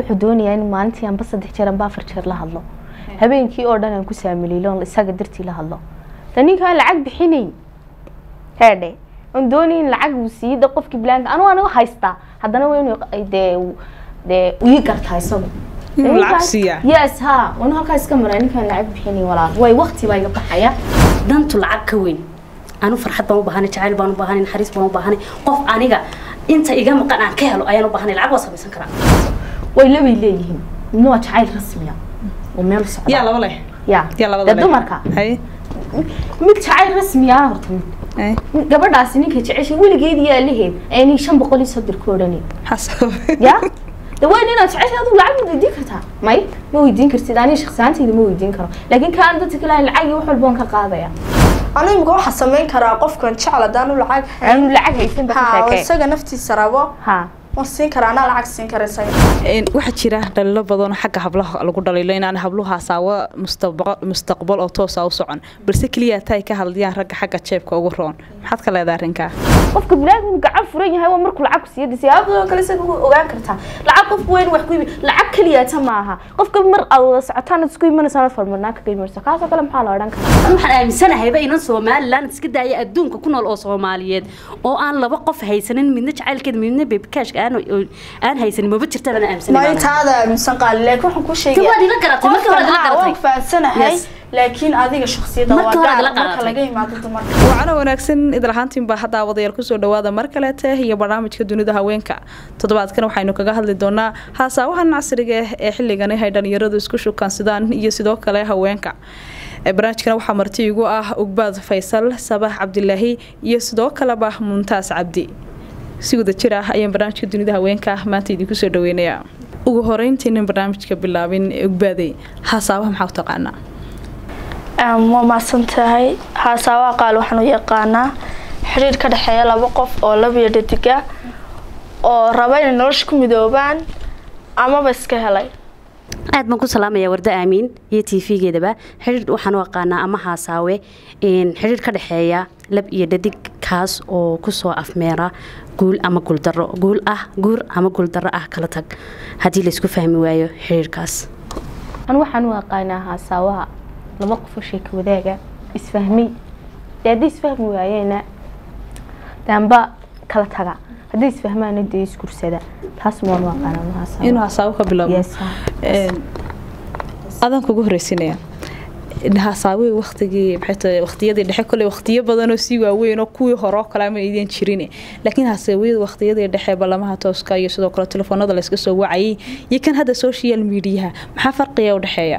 wuxuu doonayaa in maalintii anba saddex jeer anba afar jeer la hadlo habeenkii oo dhan aan ku saamiliilo isaga dartii la hadlo de ninkaan lacag bixinayn heedhe aan doonay in lacag uu siiyada qofkii bilaanka anu aniga haystaa haddana waa inuu dee dee ii gartaa isagu Inuu lacag siiyaa. yes ha anu halkaa iska maraa ninkaan lacag bixinayn walaal way waqti baa iga baxaya dantu lacag ka weyn anu farxad baan u baahanay jacayl baan u baahanay naxariis baan u baahanay qof aniga inta iga maqan aan ka helo ayaan u baahanay lacag waa samaysan karaa way labay leeyihiin midna waa jacayl rasmiya oo meel socda yaa laba leh ya yaa labada dee leh dumarka haye mid jacayl rasmiya horta mid haye gabadhaasi ninka jeceshay weligeed iyo alaheed ayni shan boqol iyo soddon ku odhanay xasab ya de weyn inaad jeceshay adigu lacag ma weydiin kartaa may ma weydiin kartid aniga shakhsiyaantayda ma weydiin karo laakiin kaan dadka kale aan lacag iyo wax walba waan ka qaadaya anu imika waxaa samayn karaa qofkan jecel haddaanu lacag hayn aanu lacag haysan ba ka ha oo sheekee isaga naftiisa rabo ha waan siin karaa anaa lacag siin kara isaga Een, waxaa jira dhaliilo badan oo xagga hablaha lagu dhaliilo inaan habluhu hasaawo mustaqbal mustaqbal oo toosa u socon balse keliya tay ka hadlayaan ragga xagga jeebka ugu roon maxaad ka leedahay arrinkaa qofka biniaadamku gacan furan yahay waa markuu lacag ku siiyo de siyaabadoo kale isaga u ogaan kartaa lacag qof weyn wax ku yimi lacag keliyaata maaha qofka mar aad wada socotaan aad isku imanaysaa farmarnaa kaga imanaysa kaasoo kale maxaa la odhan karaa anu waxaan aaminsanahayba inan somalilan iska daaya adduunka ku nool oo soomaaliyeed oo aan laba qof haysanin midna jacaylkeeda midna bebikashka aan aan haysanin maba jirta baan aaminsanay maayo taada aaminsan qaali laakiin waxaan ku sheegaya waad ila garatay, markii hore aad ila garatay. waan fahansanahay Yes. laakiin adiga shakhsiyadda Markii waa hore aad gaar ila marka garatay. laga yimaado dumarka wacana wanaagsan idil ahaantiin baa hadda wadayaal kusoo dhawaada mar kaleete iyo barnaamijka dunida haweenka toddobaadkan waxaynu kaga hadli doonaa haasaawahan casriga ah ee xilligani hay dhalinyaradu isku shukaansadaan iyo sidoo kale haweenka Ee, barnaamijkana waxaa marti igu ah ugbaad faysal sabax cabdilaahi iyo sidoo kaleba muntaas cabdi si wada jir ah ayaan barnaamijka dunida haweenka maanta idinku soo dhaweynayaa ugu horeyntiinin barnaamijka bilaabin ugbaaday haasaawaha maxaa u taqaanaa waa mahadsan tahay haasaawaha qaal waxaan u yaqaanaa xiriir ka dhexeeya laba qof oo labiyo dhadiga oo raba inay nolosha ku midoobaan amaba iska helay aad baan ku salaamayaa warda aamiin iyo t v-geedaba xidhiir waxaan u aqaanaa ama haasaawe in xidhiir ka dhexeeya lab iyo dhadig kaas oo kusoo afmeera guul ama guuldaro guul ah guur ama guuldaro ah kala tag haddii laysku fahmi waayo xidhiirkaas anu waxaan u aqaanaa haasaawaha laba qofoo sheeka wadaaga isfahmay dee hadday isfahmi waayeena daanba kala taga hadday isfahmaana dee isgursada taas waan u aqaanaa anu haasaawa inuu hasaawo ka bilaabo Yes, ha. Een, adaan kugu horeysinaya hasaawey waqtigii maxay tahay waqtiyadii dhexe kole waqtiyo badan oo sii waaweyn oo kuwii hore oo kale ama idin jirin laakiin hasaaweyada waqtiyadii dhexe ballamaha tooska iyo sidoo kale telefoonada la iska soo wacayay iyo kan hadda social mediaha maxaa farqiya u dhexeeya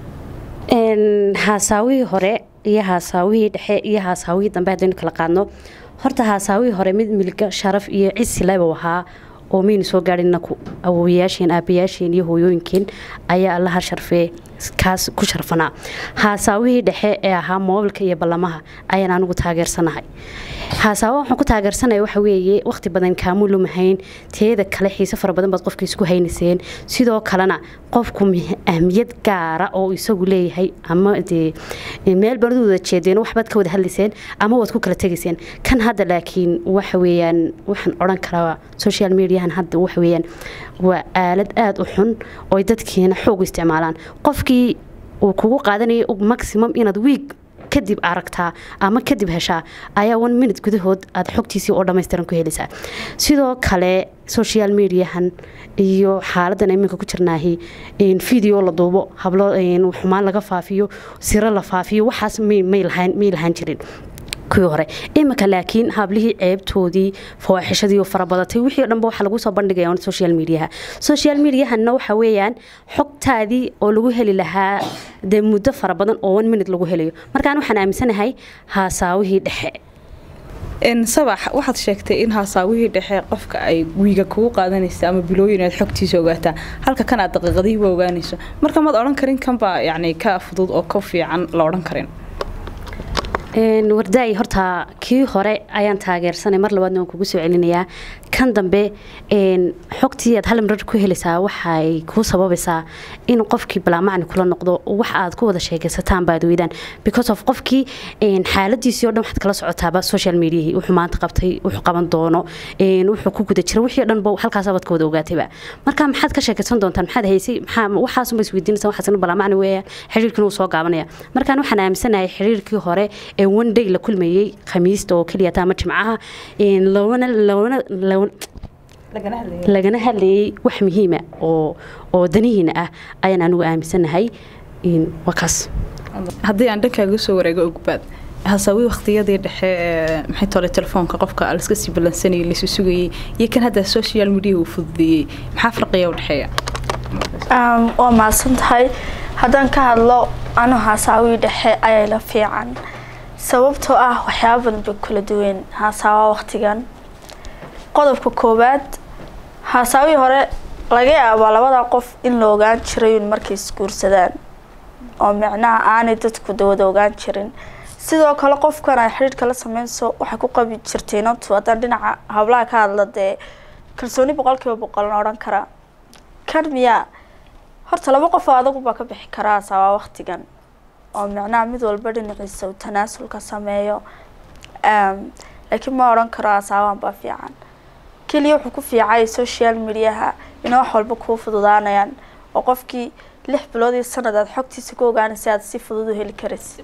Een, haasaawihii hore iyo haasaawihii dhexe iyo haasaawihii dambe haddaynu kala qaadno horta haasaawihii hore mid milga sharaf iyo cisi leba ahaa oo maynu soo gaadhin inaku awowayaasheen aabayaasheen iyo hooyooyinkeen ayaa allaha sharfee kaas ku sharfanaa haasaawihii dhexe ee ahaa moobilka iyo ballamaha ayaan anigu taageersanahay haasaawo waxaan ku taageersanaya waxa weeye waqti badan kaamuu lumahayn teeda kale xiise fara badan baad qofka isku haynayseen sidoo kalena qofku mih- ahmiyad gaara oo isagu leeyahay ama dee meel baad wada jeedeen waxbaad ka wada hadlayseen ama waad ku kala tegayseen kan hadda laakiin waxa weeyaan waxaan odhan karaa social mediahan hadda waxa weeyaan waa aalad aada u xun oo ay dadkeena xoog u isticmaalaan qofkii uu kugu qaadanayay maximum inaad wiig kadib aragtaa ama kadib heshaa ayaa one minute gudahood aad xogtiisii oo dhammaystiran ku helaysaa sidoo kale social mediahan iyo xaaladan iminka ku jirnaahi in video la duubo hablo in xumaan laga faafiyo siro la faafiyo waxaas may may lahaan may lahaan jirin kuwii hore iminka laakiin hablihii ceebtoodii fawaaxishadii oo farabadatay wixii o dhanba waxaa lagu soo bandhigaya on social mediaha social mediahanna waxa weeyaan xogtaadii oo lagu heli lahaa dee muddo fara badan oo one minute lagu helayo markaan waxaan aaminsanahay haasaawihii dhexe Een, sabax waxaad sheegtay in haasaawihii dhexe qofka ay wiiga kugu qaadanaysa ama bilooyin aad xogtiisa ogaataa halka kan aad daqiiqadihiiba ogaanayso marka maad odhan karin kanbaa yacni ka fudud oo ka fiican la odhan karin Een, wardaay horta kii hore ayaan taageersanay mar labaadna waan kugu soo celinayaa kan dambe xogtii aad hal marar ku helaysaa waxay kuu sababaysaa in qofkii balaamacni kula noqdo wax aad ku wada sheekaysataan baad weydaan because of qofkii xaaladiisii o dhan waxaad kala socotaaba social mediahi wuxuu maanta qabtay wuxuu qaban doono wuxuu ku guda jira wixii o dhan ba halkaasabaad ka wada ogaatayba marka maxaad ka sheekaysan doontaan maxaad haysay maxaa waxaasunba isweydiinaysa waxaasna balaamacni weeyaan xiriirkiina wuu soo gaabanaya markaan waxaan aaminsanahay xiriirkii hore ee one day la kulmayey khamiista oo keliya ama jimcaha loona loona lagana hadlayay wax muhiima oo oo danihiina ah ayaan anigu aaminsanahay waa kaas haddii aan dhankaaga soo wareego ogbaad hasaawi waqtiyadii dhexe maxay tole telefoonka qofka laska sii ballansanayay laisu sugayay iyo kan hadda social media uu fududeeyey maxaa farqiya u dhexeeya waa mahadsan tahay haddaan ka hadlo anu hasaawii dhexe ayay la fiican sababtoo ah waxyaaba badan bay kula duween hasaawa waqtigan qodobka koowaad haasaawii hore laga yaabaa labada qof in la ogaan jiray un markay isguursadaan oo micnaha aanay dadku dawada ogaan jirin sidoo kale qofkan ay xidhiirka la sameynso waxay ku qabi jirtay inantu haddaan dhinaca hablaha ka hadla dee kalsooni boqolkiiba boqolna odhan karaa kan miyaa horta laba qof oo adagu baa ka bixi karaa hasaawaa waqtigan oo micnaha mid walba dhinaciisa uu tanaasulka sameeyo laakiin ma odhan karo hasaawaan baa fiican keliya wuxuu ku fiicay social mediaha inay wax walba kuu fududaanayaan oo qofkii lix bilood iyo sanad aad xogtiisa ku ogaanaysa aad si fudud u heli karaysa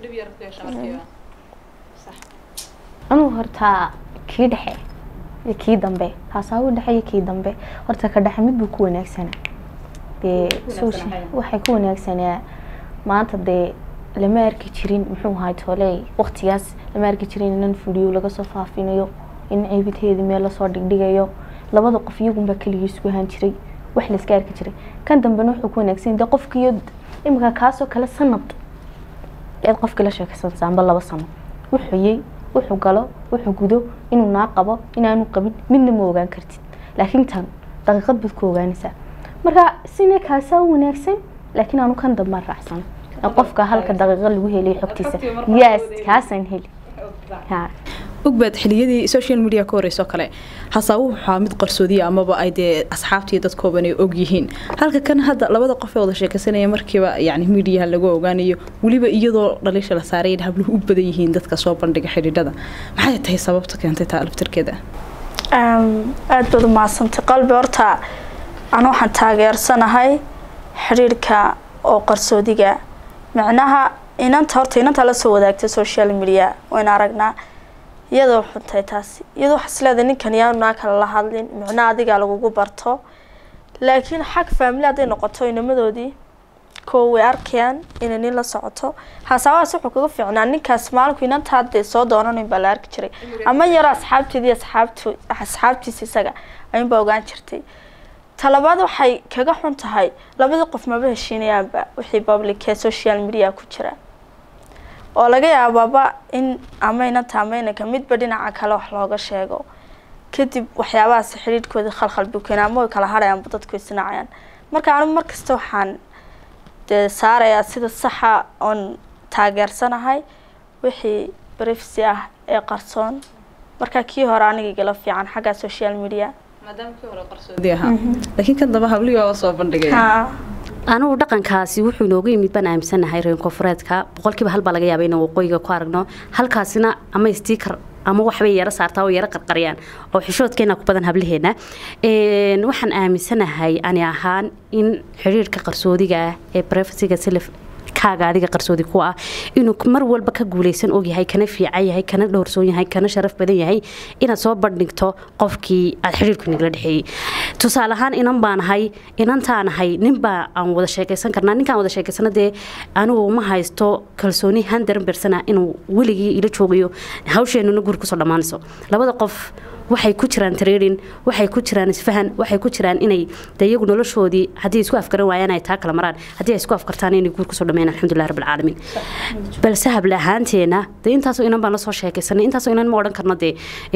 anuu hortaa kii dhexe iyo kii dambe haasaawi dhexe iyo kii dambe horta ka dhexe mid buu ku wanaagsanaa dee waxay ku wanaagsanaa maanta dee lama arki jirin muxuu ahay tooley waqtigaas lama arki jirin inan fuliyo laga soo faafinayo in ceybiteedii meel lasoo dhigdhigayo labada qof iyagunbaa keligii isku ahaan jiray wax layska arki jiray kan dambena wuxuu ku wanaagsan de qofkiiyo imika kaasoo kale sanad eed qofkii la sheekaysanaysa amba laba sano wuxuu yey wuxuu galo wuxuu gudo inuu naa qabo inaanu qabin midna ma ogaan kartid laakiin tan daqiiqad baad ku ogaanaysaa marka sina kaasaa wanaagsan laakiin aanu kan dambaan raacsan qofka halka daqiiqo lagu helay xogtiisa yes kaasaan heli ha ogbaad xiliyadii social media ka horeyso kale hasaabu waxaa mid qarsoodiya amaba ay dee asxaabtii dadkooban ay og yihiin halka kan hadda labada qof ee wada sheekaysanaya markiiba yani midiyaha lagu ogaanayo weliba iyadoo dhaliisha la saaray in habluhu u badan yihiin dadka soo bandhiga xidhiidhada maxay tahay sababta keentay taa alaftirkeeda aada baad umahadsantay qalbi horta anu waxaan taageersanahay xidhiirhka oo qarsoodiga micnaha inanta horta inanta la soo wadaagtay social media wayna aragnaa iyadoo xuntahay taasi iyadoo waxaa isleedahay ninkan yaanaa kale la hadlin micnaha adigaa lagugu barto laakiin xag faamili hadday noqoto inamadoodii koo way arkayaan inay nin la socoto hasaabahaas wuxuu kaga fiicnaa ninkaas maalinku inanta haddee soo doonanayn baa la arki jiray ama yaro asxaabteedii asxaabtu asxaabtiisa isaga ayuunbaa ogaan jirtay talabaad waxay kaga xun tahay labadii qof maba heshiinayaanba wixii public ee social media ku jira oo laga yaabaaba in ama inanta ama inanka midba dhinaca kale wax looga sheego kadib waxyaabahaas xidhiidhkoodii khalkhal buu keenaa ama way kala hadhayaanba dadku isnacayaan marka anigu markasta waxaan dee saarayaa sida saxa oon taageersanahay wixii brifsi ah ee qarsoon marka kii hore aniga igala fiican xagga social media laakiin kan damba hablihii waa soo bandhigay anugu dhaqankaasi wuxuu inooga yimid baan aaminsanahay reer koonfureedka boqolkiiba hal baa laga yaaba inaan waqooyiga ku aragno halkaasina ama stiikar ama waxbay yaro saartaa oo yaro qarqariyaan oo xishoodkeena ku badan hablaheena waxaan aaminsanahay ani ahaan in xidhiirka qarsoodiga ah ee brefasiga silif kaaga adiga qarsoodi ku ah inuu mar walba ka guuleysan ogyahay kana fiican yahay kana dhowrsoon yahay kana sharaf badan yahay inaad soo bandhigto qofkii aad xiriirku nagala dhexeeyey tusaale ahaan inan baan ahay inantaan ahay ninbaa aan wada sheekaysan karnaa ninkaan wada sheekaysana dee anigu ma haysto kalsooni handaran bersana inuu weligii ila joogayo hawsheenuna guri kusoo dhammaanayso labada qof waxay ku jiraan tareerin waxay ku jiraan isfahan waxay ku jiraan inay de iyagu noloshoodii haddii isku afgaran waayaan ay taa kala maraan haddii ay isku afkartaan inay guur kusoo dhameeyaan alxamdulilah rabbil caalamiin balse hable ahaanteena de intaasoo inan baan la soo sheekaysanay intaasoo inan ma odhan karno dee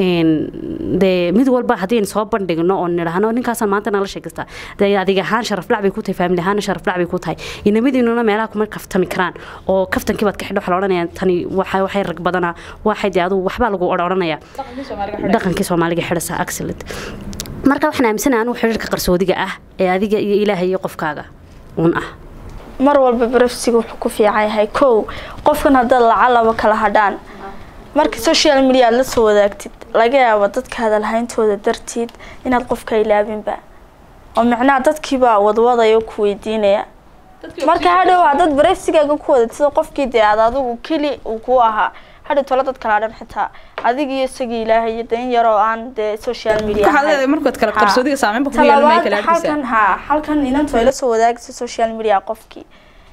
dee mid walba haddii aynu soo bandhigno oo nidhaahno ninkaasaan maanta nala sheekaystaa dee adiga ahaan sharaf dhac bay ku tahay faamili ahaana sharaf dhac bay ku tahay inamadiinuna meelaha kuma kaftami karaan oo kaftankii baad ka xidho waxaa la odhanayaa tani waxay rag badanaa waxay dee adugu waxbaa lagu odhanaya dhaqankii soomaaliga xidhasa excellent marka waxaan aaminsanahay anugu xiriirka qarsoodiga ah ee adiga iyo ilaahay iyo qofkaaga uun ah mar walba barafsiga wuxuu ku fiican yahay kow qofkan haddaad lacalaba kala hadhaan marka social media aad la soo wadaagtid laga yaabo dadka hadalhayntooda dartiid inaad qofka ilaabinba oo micnaha dadkiibaa wadwadaya ku weydiinaya marka hadhow haddaad barafsigaaga ku wadatid oo qofkii dee aad adigu keli uu ku ahaa hadhow tolo dad kala hadhan xitaa adiga iyo isagii ilaahay iyo dan yaroo aan dee social media waxaad ahayn. leedahay markaad kale Ha. qarsoodiga saameynba kugu yeelan talabaad kala halkan arkaysaa ha halkan inantu ay la soo wadaagayso social media qofkii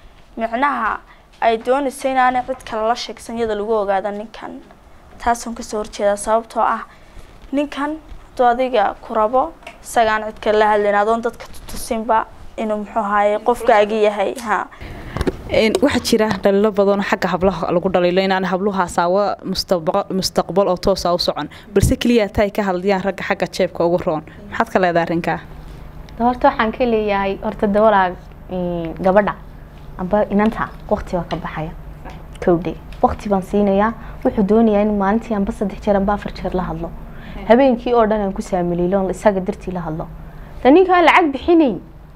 micnaha ay doonayso inaanay cid kale la sheegsan iyada lagu ogaado ninkan taasaan kasoo horjeedaa sababtoo ah ninkan hadduu adiga ku rabo isagaan cid kale la hadlayn adoon dadka tutusinba inuu muxuu ahaye qofkaagi yahay ha Een, waxaa jira dhaliilo badan oo xagga hablaha lagu dhaliilo inaan habluhu hasaawo mustaqbal mustaqbal oo toosa u socon balse keliya tay ka hadlayaan ragga xagga jeebka ugu roon maxaad ka leedahay arrinkaa De horta waxaan ka leeyahay horta dawalaa gabadha amba inanta waqti baa ka baxaya kowdhe waqti baan siinayaa wuxuu doonayaa in maalintii amba saddex jeer amba afar jeer la hadlo habeenkii oo dhan aan ku saamiliilo oon isaga dartii la hadlo de ninkaan lacag bixinay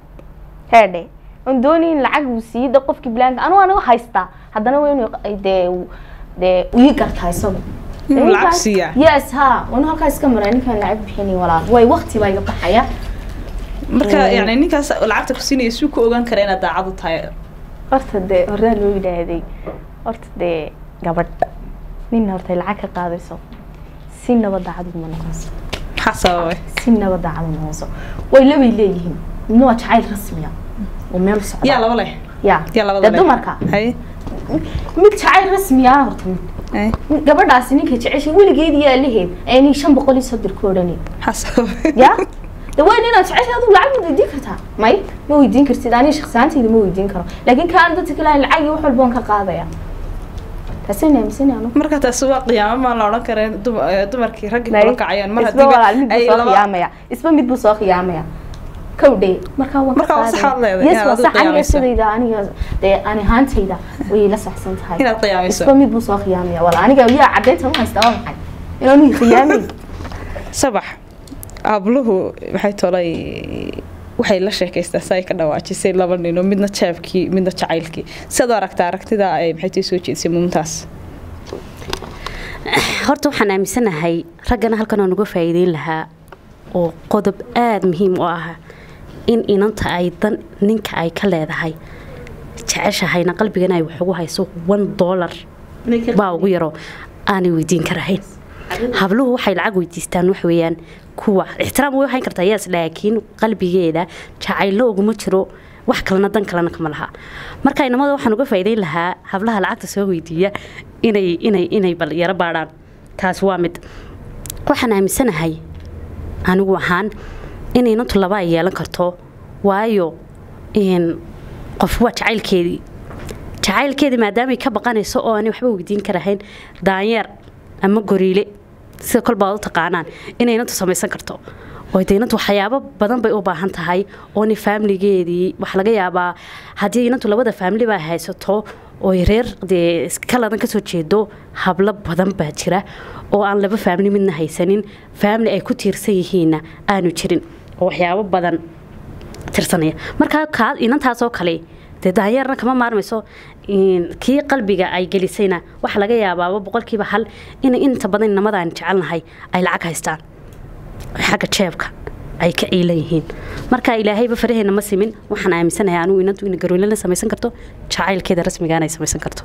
heedhe aan doonay in lacag uu siiyo de qofkii bilaanka anigu anigu haystaa haddana waa inuu ay dee uu- dee ii gartaa isagu Inuu Ninkaan- lacag siiyaa? yes ha wana halkaa iska maraa ninkaan lacag bixinay walaal way waqti baa iga baxaya marka Mm. yani ninkaas lacagta ku siinaya suu ku ogaan kara inaad daacad u tahay horta dee horaa loo yidhaahday horta dee gabadh nin horta ay lacag ka qaadayso si naba daacad uma noqonso maxaa sababay si naba daacad uma noqonso way labay leeyihiin midna waa jacayl rasmiya oo meel u socda yaa laba leh ya yaa labada dee leh dumarka haye mid jacayl rasmiya ah horta mid haye gabadhaasi ninka jeceshay weligeed iyo alaheed aynay shan boqol iyo soddon ku odhanay maxaa sababay ya de waa inaad jeceshay adigu lacag ma weydiin kartaa may ma weydiin kartid aniga shakhsiyaantayda ma weydiin karo laakiin kaan dadka kale lacag iyo wax walba waan ka qaadaya taasina aaminsan anu marka taasi waa qiyaamo maan la odhan kareen dum- eh, dumarkii raggii Nay, kula kacayaan mar isba walaal mid hadiiba buu soo khiyaamaya isba mid buu soo khiyaamaya kowdhe markaa waan Marka waa saxaad leedahay, yes inaad waa adigu sax aniga qiyaamayso. sidayda aniga dee ani ahaantayda way la saxsan tahay inaad qiyaamayso isba mid buu soo khiyaamaya wala aniga yaa cadeynta ma haysta waa maxay inaanu khiyaamay sabax habluhu waxay tolay waxay la sheekaystaa si ay ka dhawaajisay laba nin oo midna jeebkii midna jacaylkii sidaad u aragtaa aragtida ay maxay tii soo jeedisay mumtaas horta waxaan aaminsanahay raggana halkan aan uga faa'iideyn lahaa oo qodob aada muhiim u ah in inanta ay dan ninka ay ka leedahay jeceshahayna qalbigana ay wax ugu hayso one dollar baa ugu yaro aanay weydiin karahayn habluhu waxay lacag weydiistaan wax weeyaan kuwa ixtiraam way hayn kartaa yes laakiin qalbigeeda jacaylo uguma jiro wax kalena dan kalena kama laha marka inamada waxaan uga faa'iideyn lahaa hablaha lacagta soo weydiiya inay inay inay bal yaro baadhaan taas waa mid waxaan aaminsanahay anigu ahaan in inantu laba ay yeelan karto waayo in qof waa jacaylkeedii jacaylkeedii maadaamay ka baqanayso oo aanay waxba weydiin karahayn daanyeer ama goriile sida kolbaa u taqaanaan inay inantu samaysan karto oo de inantu waxyaabo badan bay u baahan tahay oona faamiligeedii waxaa laga yaabaa haddii inantu labada faamili baa haysato oy reer dee kaladan kasoo jeedo hablo badan baa jira oo aan laba faamili midna haysanin faamili ay ku tiirsan yihiinna aanu jirin oo waxyaabo badan tirsanaya markaa kaa inantaasoo kale dee daanyeerna kama maarmayso kii qalbiga ay gelisayna waxaa laga yaabaaba boqolkiiba hal inay inta badan inamadaan jecelnahay ay lacag haystaan xagga jeebka ay ka ciilan yihiin marka ilaahayba faraheena ma simin waxaan aaminsanahay anugu inantu ina garoolana samaysan karto jacaylkeeda rasmigaana ay samaysan karto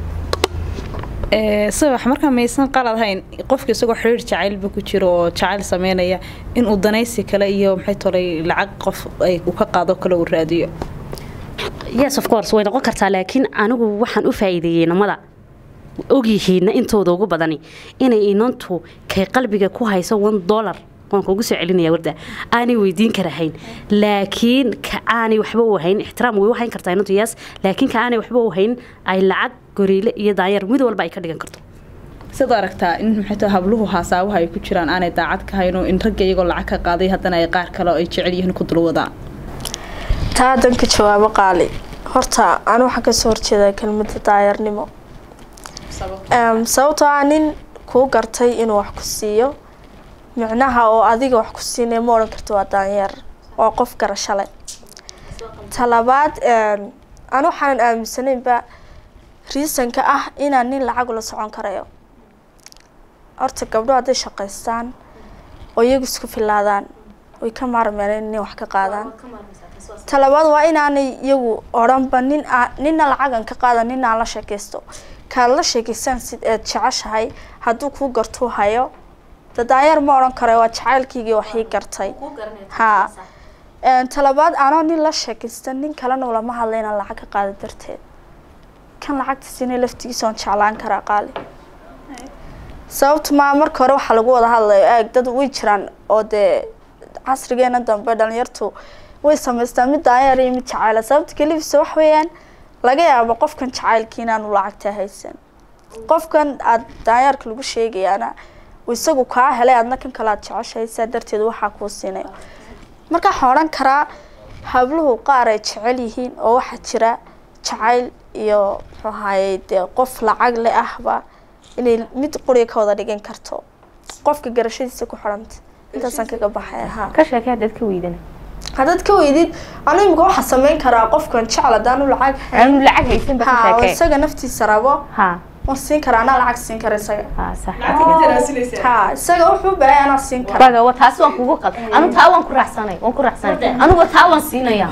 sabax markaa maysan qalad hayn qofka isagoo xiriir jacaylba ku jiro oo jacayl sameynaya inuu danaysi kale iyo maxay tolay lacag qof ay uu ka qaado kale uu raadiyo yes of course way noqon kartaa laakiin anigu waxaan u faa'iideeyey namada ogyihiina intooda ugu badani inay inantu kay qalbiga ku hayso one dollar waan kugu soo celinaya warda aanay weydiin karahayn laakiin ka aanay waxba u hayn ixtiraam way u hayn kartaa inantu yes laakiin ka aanay waxba u hayn ay lacag goriile iyo daanyeer mid walba ay ka dhigan karto sidaad aragtaa in maxay tahay habluhu haasaabaha ay ku jiraan aanay daacad ka hayn oo in ragga iyagoo lacag ka qaaday haddana ay qaar kale oo ay jecel yihiin ku dulwadaan taa danka jawaabo qaali horta anu waxaan kasoo horjeedaa kelmada daayarnimo sababtoo ah nin kuu gartay inuu wax ku siiyo micnaha oo adiga wax ku siinaya ma odhan karto waa daanyeer waa qof garasho leh talabaad an waxaanan aaminsanaynba riisanka ah inaan nin lacag ula socon karayo horta gabdho hadday shaqaystaan oo iyagu isku filaadaan way ka maarmeen in nin wax ka qaadaan talabaad waa inaanay iyagu odhanba nin ninna lacagan ka qaada nin aan la sheekaysto kaad la sheekaysan sid eed jeceshahay hadduu kuu gartuu hayo dadaanyeer ma odhan kara waa jacaylkiigii waxii gartay ha talabaad anoo nin la sheekaysta nin kalena ulama hadla inaan lacag ka qaada darteed kan lacagta siinay laftigiisa oon jeclaan karaa qaali sababta maa marka hore waxaa lagu wada hadlayo eeg dad way jiraan oo dee casrigeena dambe dhalinyartu way samaystaan mid daanyeer iyo mid jacayla sababta kelifisa wax weeyaan laga yaabo qofkan jacaylkii inaanu lacagta haysan qofkan aada daanyeerka lagu sheegayaana isagu kaa helay adna kan kale aad jeceshahay saa darteed waxaa kuu siinay marka waxaan odhan karaa habluhu qaar ay jecel yihiin oo waxaa jira jacayl iyo muxuu ahaaye dee qof lacag le ahba inay mid quriga ka wada dhigan karto qofka garashadiisa ku xidhanta intaasaan kaga baxay ha ka sheekay haddaad ka weydana haddaad ka weydid anu imika waxaa samayn karaa qofkan jecel haddaanu lacag aanu lacag haysan ba ka ha oo sheekay isaga naftiisa rabo ha waan siin karaa anaa lacag siin kara isaga ha sax ha isaga wuxuu u baahay anaa siin kara baga wa taasi waan kugu qal anu taa waan ku raacsanay waan ku raacsanay anugu taa waan siinaya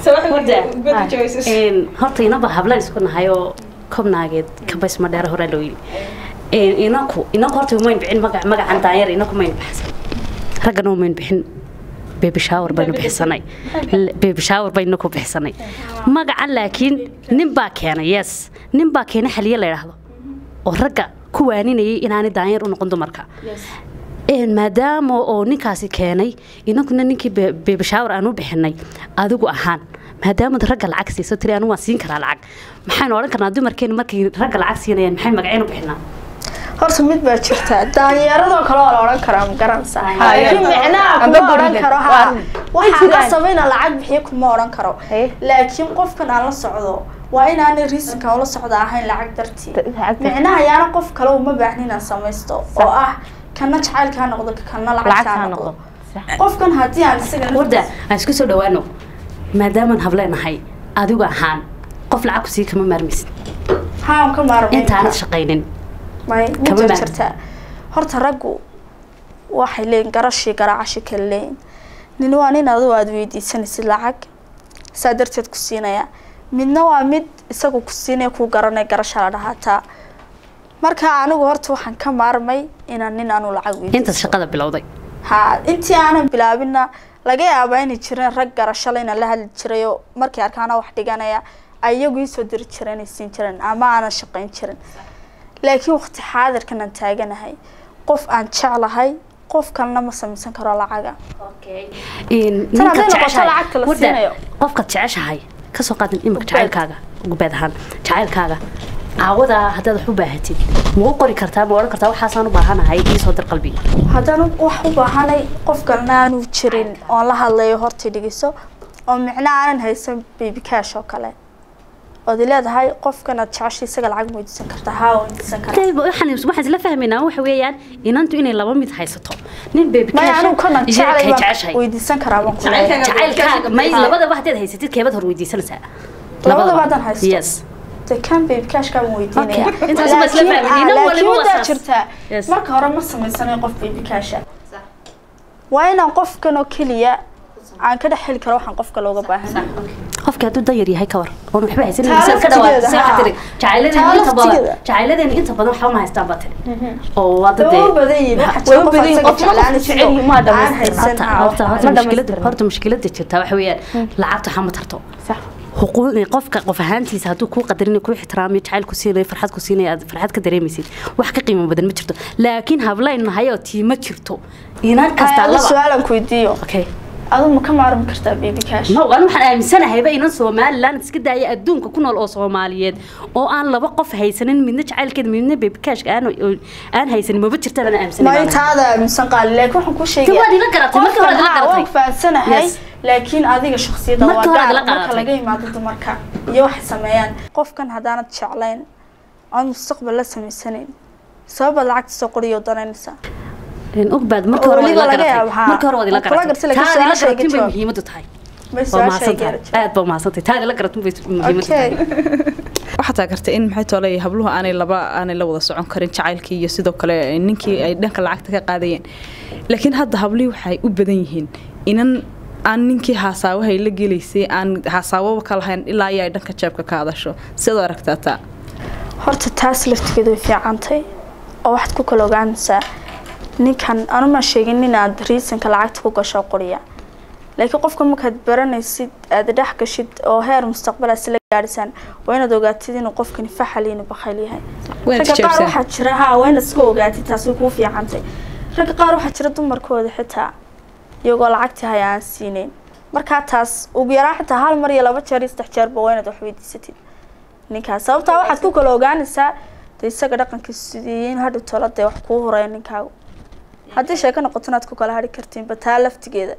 horta inaba hablaan isku nahay oo kobnaageed kabays ma dheer hore loo yidhi inaku inaku horta umayn bixin magac magacan daanyar inaku mayn baxsan raggana umayn bixin baby shower baynu bixsanay baby shower baynu ku bixsanay magacan laakiin nin baa keenay yes nin baa keenay xaliye la yidhaahdo oo ragga ku waaninayay inaanay daanyar u noqon dumarka maadaama oo ninkaasi keenay inaguna ninkii baby shower aan u bixinay adigu ahaan maadaamad ragga lacag siiso tiri anu waan siin karaa lacag maxaynu odhan karnaa dumarkeena markay ragga lacag siinayaan maxay magaceen u bixinaa horta mid baa jirta daanyeeradoo kale waa la odhan karaa ma garanaysaa Haye. laakiin micnaha Amba kuma odhan guriga. karo Waa- ha way waxaan jiraan. qasabayna lacag bixiyo kuma odhan karo Haye. laakiin qofkan aan la socdo waa inaanay riisankan ula socda ahayn lacag dartii Da- lacag dartii. micnaha yaana qof kale uma baahnin inaan samaysto oo ah kana jacaylkaa noqdo kana lacag lacagtaa kaa noqdo noqdo sax qofkan haddii aan isaga warda aan isku soo dhawaano maadaamaan hableenahay adigu ahaan qof lacag ku sii kama maarmaysid haan ka maarmay intaanad shaqaynin may Kama ma maarmi. jirta horta raggu waxay leeyihin garashii garaacashi kale leeyihin nin waa nin adigu aada weydiisanaysid lacag saa darteed ku siinaya midna waa mid isagu ku siinaya kuu garanaya garasha la dhahaataa marka anigu horta waxaan ka maarmay inaan nin aanu lacag intaad weydiisan shaqada bilowday ha intii aanan bilaabinna laga yaabaa inay jireen rag garashale inaan la hadli jirayo markay arkaana wax dhiganaya ay iyagu iisoo diri jireen inay siin jireen ama aanan shaqayn jirin laakiin waqti xaadirkan aan taaganahay qof aan jeclahay qof kalena ma samaysan karo lacaga Tan hadday noqoto lacagta la siinayo. qofkaad jeceshahay kasoo qaadan imika jacaylkaaga gubeed ahaan jacaylkaaga caawadaa haddaad wax u baahatid ma u qori kartaa ma odhan kartaa waxaasaan u baahanahay iisoo dir qalbiga haddaan wax u baahanay qof kalena aanu jirin oon la hadlayo horta dhigiso oo micno aanan haysan baby cash oo kale ood leedahay qofkan aad jeceshay isaga lacag ma weydiisan kartaa haa waa weydiisan karaa Dayba, waxaan waxaan isla fahmaynaa waxa weeyaan inantu inay laba mid haysato nin baby maya cash anigu kanan iyo jeclay kay baan jeceshahay weydiisan karaa baan ku leeyahay. jacaylkaaga may labadaba haddaad haysatid keebad hor weydiisanaysaa Labadaba haddaan haysto. yes dee kan baby cashka baan weydiinaya Okay, intaas baa isla Laakiin- fahmay. Nin ah, waliba laakiin waa wadaa saas. jirtaa Yes. marka hore ma samaysanayo qof baby casha waa inaan qofkan oo keliya aan ka dhex heli karo waxaan qofka looga baahan qofkii hadduu dayar yahay ka war oon waxba haysanin Taa misaad ka dhawaad laftigeeda, saa haa. tiri jacayladeena Taa inta badan laftigeeda. jacayladeena inta badan waxba ma haystaan baa tiri oo waa dad way u dee- badan yihiin waxa way jira u qof badan yihiin, asaga qofna jeclaan qofku jecel yihiin, ma aan dhammaystirin. haysan horta haa, horta wax- horta ma mushkilada dhammaystirin. horta mushkilada jirta waxa weeyaan lacagta waxaa ma tarto sax xuquuq qofka qof ahaantiisa hadduu kuu qadarin kuu ixtiraamiyo jacayl ku siinayo farxad ku siinayo aad farxad ka dareemaysid wax ka qiimo badan ma jirto laakiin hablayn nahay oo tii ma jirto inan kasta Aa, laba su-aalan ku weydiiyo okay adu ma ka maarmi kartaa baby cash no anu waxaan aaminsanahayba inan somalilan iska daaya adduunka ku nool oo soomaaliyeed oo aan laba qof haysanin midna jacaylkeeda midna bebikashka aan aan haysanin maba jirtaan aan may aaminsanay taada aaminsan qaali laakiin waxaan kuu Dee waad ila garatay, markii hore aad ila Qofkan, haa, garatay. waan fahansanahay Yes. laakiin adiga shakhsiyadda waa Markii hore aad gaar ila marka garatay. laga yimaado dumarka iyo waxay sameeyaan qofkan haddaanad jeclayn oon mustaqbal la samaysanayn sababaad lacagta soo qoriyo danaynaysaa ogbaad marka Oo hore waad weliba ila laga garatay yaabo, haa. marka hore waad ila Waad kula garatay garatay, laakiin taad ila su-aasha garatin bay jawaab. muhiimadu tahay Bay waa su-aasha mahadsan gaari tahay aad baa mahadsantahay taad ila garatin bay muhiimadu tahay okay waxaa taagartay in maxay toolay habluhu aanay laba aanay la wada socon karin jacaylkii iyo sidoo kale ninkii ay dhanka lacagta ka qaadayeen laakiin hadda hablihii waxay u badan yihiin inan aan ninkii haasaawahay la gelaysay aan haasaawaba ka lahayn ilaa iyo ay dhanka jeebka ka hadasho sidoo aragtaa taa horta taas laftigeedu way fiicantay oo waxaad ku kala ogaanaysaa ninkan anuma sheegin inaad riisanka lacagta ku gasho qoriya laakiin qofka markaad baranaysid aad dhex gashid oo heer mustaqbal aad isla gaadhisaan waa inaad ogaatid inuu qofkani faxal iyo inuu bakhayl yahay Waad ragga qaar tijaabisaan. waxaa jira haa waa inaad iska ogaatid taas way kuu fiicantay ragga qaar waxaa jira dumarkooda xitaa iyagoo lacagtii haya aan siineyn markaa taas ugu yaraan xitaa hal mar iyo laba jeer iyo saddex jeerba waa inaad wax weydiisatid ninkaas sababtaa waxaad ku kala ogaanaysaa de isaga dhaqankiisu sidii in hadhi tola dee wax kuu horeeya ninkaagu haddii sheeko noqoto inaad ku kala hadhi kartiinba taa laftigeeda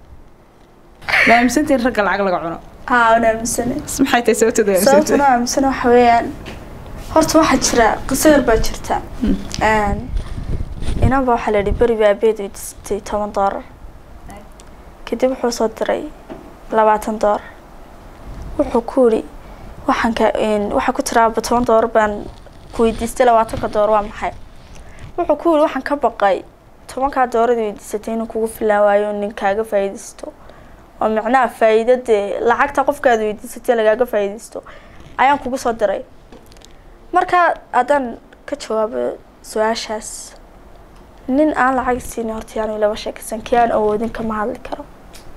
ma aaminsantiin ragga lacag laga cuno haa waan aaminsane Is maxay tahay sababteeda sababtuna aaminsantiin aaminsane waxa weeyaan horta waxaa jira qiso yar baa jirta Een, inanba waxaa la yidhi beri baa abeed weydiisatay toban doolar kadib wuxuu soo diray labaatan doolar wuxuu ku yidhi waxaan ka een, waxaa ku tiraaba toban doolar baan ku weydiistay labaatanka doolar waa maxay wuxuu ku yidhi waxaan ka baqay tobankaa doorada weydiisatay inuu kugu filaan waayo nin kaaga faa'iidaysto oo macnaha faa'iido dee lacagta qofkaad weydiisatay lagaaga faa'iidaysto ayaan kugu soo diray marka haddaan ka jawaabo su-aashaas nin aan lacag siinin horta yaanu laba sheekaysan kii aan awoodin kama hadli karo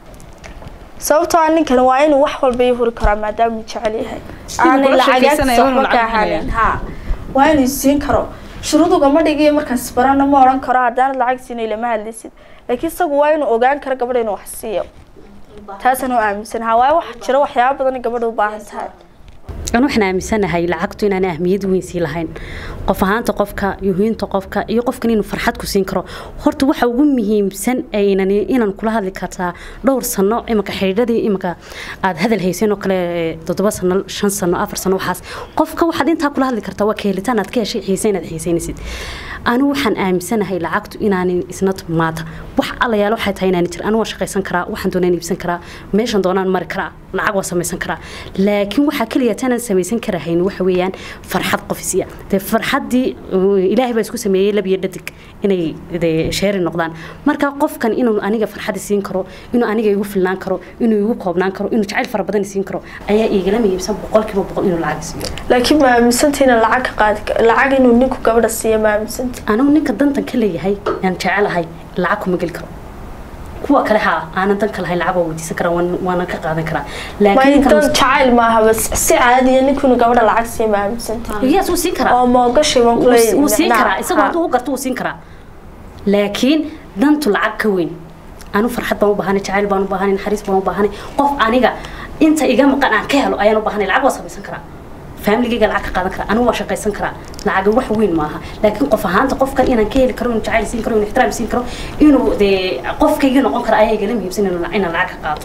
sababtoo ah ninkan waa inuu wax walba ii huri karaa maadaama uu jecel yahay aanay kula lacagaagtiisa sheekaysanaya, waa inuu waxba ka lacag ahaanin bixinaya. ha waa inuu siin karo shuruudugama dhigiyo markaas barana ma odhan karo haddaanad lacag siinay lama hadlaysid laakiin isagu waa inuu ogaan karo gabadha inuu wax siiyo taasaan u aaminsanaha waayo waxaa jira waxyaaba badan in gabadha u baahan tahay an waxaan aaminsanahay lacagtu inaan ahmiyad weyn sii lahayn qof ahaanta qofka yuhiinta qofka iyo qofkan inuu farxad ku siin karo horta waxa ugu muhiimsan aynan inaan kula hadli kartaa dhowr sano imika xidhiidhadii imika aad hadal hayseen oo kale ee, toddoba sano shan sano afar sano waxaas qofka waxaad intaa kula hadli kartaa waa ka helitaan aad ka heshay xiise inaad xiiseynaysid anigu waxaan aaminsanahay lacagtu inaanan isna maata wax allayaal waxay tahay inaan jir anigu waan shaqaysan karaa waxaan doonaan iibsan karaa meeshan doonaan mari karaa lacag waan samaysan karaa laakiin waxaa keliya tanaan samaysan karahayn waxa weeyaan farxad qofisiya dee farxaddii uh, ilaahay baa isku sameeyey lab iyo dhadig inay dee sheeri noqdaan marka qofkan inuu aniga farxaddi siin karo inuu aniga igu filnaan karo inuu igu koobnaan karo inuu jacayl fara badan siin karo ayaa iigala muhiimsan boqolkiiba boqol inuu lacag siiyo laakiin ma aaminsantiina lacag ka qaadi ka- lacag inuu ninku gabadha siiyo ma aaminsanti anigu ninka dantan ka leeyahay aan jecelahay lacag kuma geli karo kuwa kale haa aanan danka lahayn lacag waa weydiisan karaa waan- waana ka qaadan karaa ma laakiin dan kan jacayl maaha bas si caadiya ninku inuu gabadha lacag siiyo ma aaminsanti yes wuu siin karaa oo moogashi baan wuu kuleeyahay wuu siin macnaha. karaa isagoo Ha. hadduu u garto wuu siin karaa laakiin dantu lacag ka weyn anu farxad baan u baahanay jacayl baan u baahanay naxariis baan u baahanay qof aniga inta iga maqan aan ka helo ayaan u baahanay lacag waa samaysan karaa faamiligayga lacag ka qaadan karaa anigu waa shaqaysan karaa lacag wax weyn maaha laakiin qof ahaanta qofkan inaan ka heli karo inuu jacayl siin karo inuu ixtiraam siin karo inuu dee qofkaygii noqon karo ayaa igala muhiimsan inuu- inaan lacag ka qaato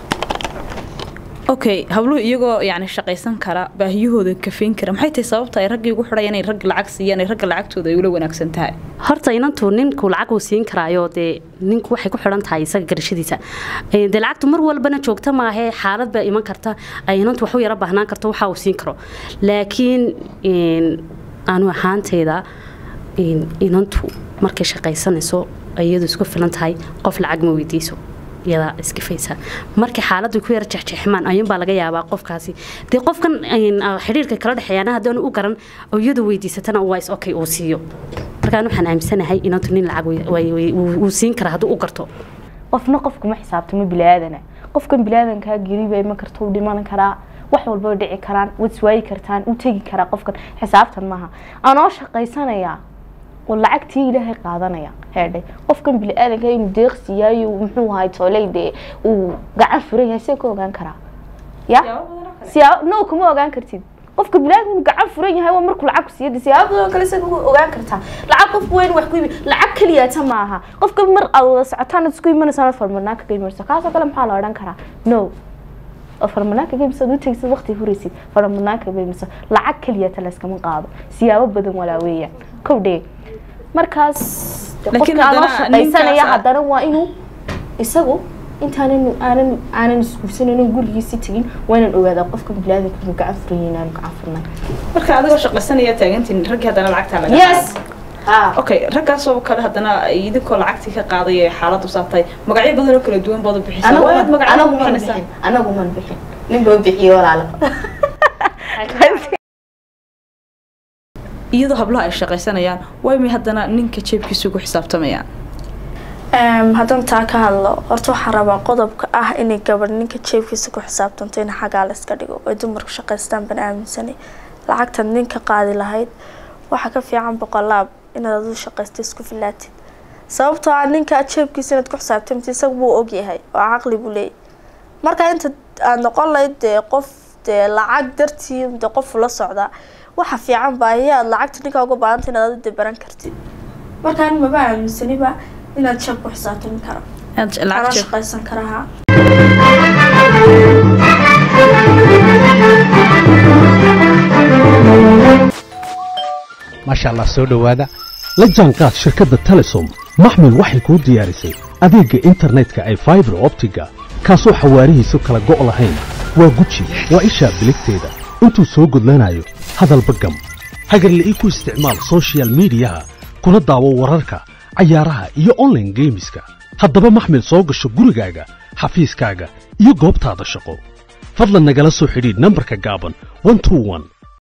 okay habluhu iyagoo yani shaqaysan kara baahiyahooda kafayn kara maxay tahay sababta ay raggii ugu xidhayaan inay ragga lacag siiyaan ay ragga lacagtooda ay ula wanaagsan tahay horta inantu ninku lacag uu siin karaayo dee ninku waxay ku xidhan tahay isaga garashadiisa Ee, dee lacagtu mar walbana joogta maahe xaalad baa iman karta ay inantu wax u yara baahnaan karto waxa uu siin karo laakiin een, anu ahaanteyda een, inantu markay shaqaysanayso iyadu isku filan tahay qof lacag ma weydiiso iyadaa iskifaysa markii xaaladdu ku yara jexjeexmaan ayuun baa laga yaabaa qofkaasi dee qofkan een, ah, xidhiirka kala dhexeeyaana haddaanu u garan oo iyadu weydiisatana waa is okay uu siiyo markaan waxaan aaminsanahay inantu nin lacag way- way- way- wuu wuu siin karaa hadduu u garto qofna qofkuma xisaabtamo bili-aadana qofkan bili-aadankaa geriba iman karta u dhiman karaa wax walba way dhici karaan waad iswaayi kartaan u tegi karaa qofkan xisaabtan maaha anoo shaqaysanaya oo lacagtii ilaahay qaadanaya heedhe qofkan bili-aadanka inuu deeqsiyaayo muxuu ahay tooley dee uu gacan furan yahay see ka ogaan karaa ya siyaabo no kuma ogaan kartid qofka bilaad inuu gacan furan yahay waa markuu lacag ku siiyo dee siyaabo badan oo kale isaga u ogaan kartaa lacag qof weyn wax ku ibi lacag keliyaata maaha qofka mar aad wada socotaan aad isku imanaysaan aad farmarnaan kaga imanaysa kaasoo kale maxaa la odhan karaa no oo farmadnaan kaga imisa u tegsid waqti huraysid farmadnaan kaga imisa lacag keliyaata layskama qaado siyaabo badan walaa weeyaan kow dhee markaas De Laakiin qofka adoo haddana shaqaysanaya ninkaas- haddana waa inuu isagu intaanan aanan aanan isguursanin gurigiisi tegin waa inaan ogaadaa qofka bilaadanka inuu gacan furayo inaanu gacan furnay marka adigoo shaqaysanaya taagantiin raggii haddana lacagtaa laga yes ah okay raggaasoo kale haddana idinkoo lacagtii ka qaaday ee xaaladu saabtay magacyo badan oo kala duwan baad u bixisaa anagu waad magacyo anagu u man bixinaysaa bixin anagu man bixin nin baa bixiye walaalo iyadoo hablaha ay shaqaysanayaan way may haddana ninka jeebkiisa ugu xisaabtamayaan Em, haddaan taa ka hadlo horta waxaan rabaa qodobka ah inay gabadh ninka jeebkiisa ku xisaabtanto in xaggaa la iska dhigo ay dumarku shaqaystaan baan aaminsanay lacagtaad ninka qaadi lahayd waxaa ka fiican boqolaab inaad adu shaqaysto isku filaatid sababtoo ah ninka jeebkiisa inaad ku xisaabtamtid isaga buu ogyahay oo caqli buu leeyahy marka inta aad noqon lahayd dee qof dee lacag dartii dee qof ula socdaa waxa fiican baa ayaad lacagta ninka uga baahanta inaad adu dee baran kartid markaan maba aaminsaniba inaad jeeb ku xisaabtami karo Aad ana lacag jeeb shaqaysan karaha maasha allah soo dhowaada la jaanqaad shirkadda telesom maxmil waxay kuu diyaarisay adeegga internetka ay faibar optiga kaasoo xawaarihiisu kala go' lahayn waa guji waa ishaa biligteeda intuu soo gudlanayo hadalba gam hagarle ii ku isticmaal soshiyal miidiyaha kuna daawo wararka cayaaraha iyo online geemiska haddaba maxmil soo gasho gurigaaga xafiiskaaga iyo goobtaada shaqo fadlan nagala soo xidhiidh nambarka gaaban 121